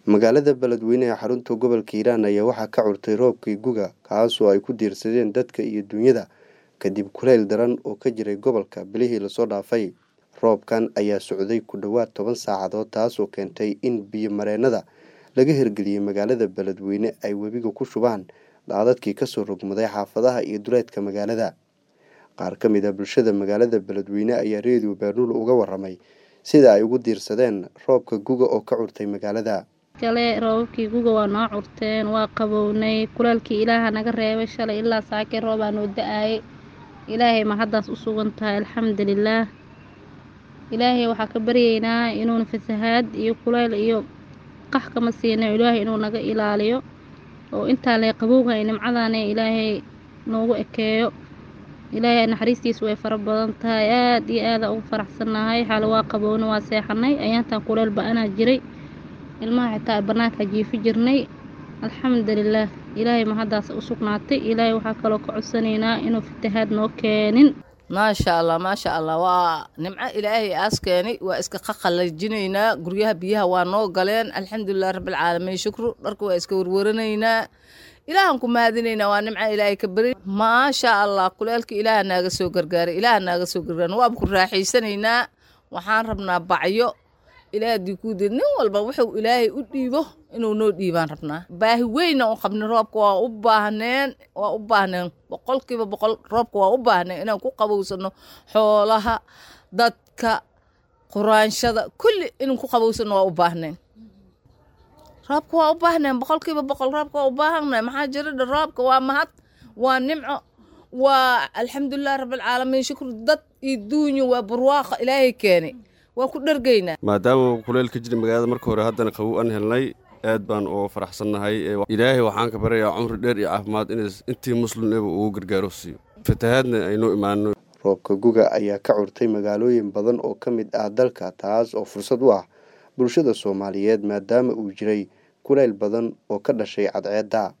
magaalada beledweyne ee xarunta gobolka hiiraan ayaa waxaa ka curtay roobkii guga kaasoo ay ku diirsadeen dadka iyo dunyada kadib kuleyl daran oo ka jiray gobolka bilihii lasoo dhaafay roobkan ayaa socday ku dhowaad toban saacadood taasoo keentay in biyo mareennada laga hirgeliyey magaalada beledweyne ay webiga ku shubaan daadadkii kasoo rogmaday xaafadaha iyo duleedka magaalada qaar ka mid a bulshada magaalada beledweyne ayaa reediyo baanuul uga waramay sida ay ugu diirsadeen roobka guga oo ka curtay magaalada kale roobabkii guga waa noo curteen waa qabownay kulaalkii ilaaha naga reebay shalay ilaa saakay roobaa noo da-aayay ilaahay ma haddaas u sugan tahay alxamdulilaah ilaahay waxaa ka baryaynaa inuuna fasahaad iyo kuleyl iyo qax kama siina ilaahay inuu naga ilaaliyo oo intaa lee qabowga ay nimcadaana ilaahay noogu ekeeyo ilaahay naxariistiisu way fara badan tahay aada iyo aada ugu faraxsannahay xaale waa qabowna waa seexanay ayaantan kuleyl ba-anaa jiray ilmaha xitaa bannaanka jiifi jirnay alxamdulilaah ilaahay ma haddaas u sugnaatay ilaahay waxaa kaloo ka codsanaynaa inuu fatahaad noo keenin maasha allah maasha allah waa nimco ilaahay aas keenay waa iska qaqalajinaynaa guryaha biyaha waa noo galeen alxamdulilah rabbilcaalamiin shukru dharka waa iska warwaranaynaa ilaahan ku mahadinaynaa waa nimco ilaahay ka beri maasha allah kuleelka ilaaha naaga soo gargaaray ilaaha naaga soo gargaara waaba ku raaxaysanaynaa waxaan rabnaa bacyo ilaahadii kuudeed nin walba wuxuu ilaahay u dhiibo inuu noo dhiibaan rabnaa baahi weyna u qabnay roobka waa u baahneen waa u baahneen boqolkiiba boqol roobka waa u baahneen inaan ku qabowsano xoolaha dadka quraanshada kulli inaan ku qabowsano waa u baahneen roobka waa u baahneen boqolkiiba boqol roobka waa u baahanay maxaa jira dha roobka waa mahad waa nimco waa alxamdulilah rabbilcaalamiin shukru dad iyo duunyo waa barwaaqa ilaahay keenay waa ku dhargaynaa maadaama kuleyl ka jira magaalada marka hore haddana qabow aan helnay aad baan oo faraxsannahay ilaahay waxaan ka baryayaa cumri dheer iyo caafimaad in intii muslimnaba ugu gargaaro siiyo fatahaadna aynoo imaano roobka guga ayaa ka curtay magaalooyin badan oo ka mid ah dalka taas oo fursad u ah bulshada soomaaliyeed maadaama uu jiray kuleyl badan oo ka dhashay cadceedda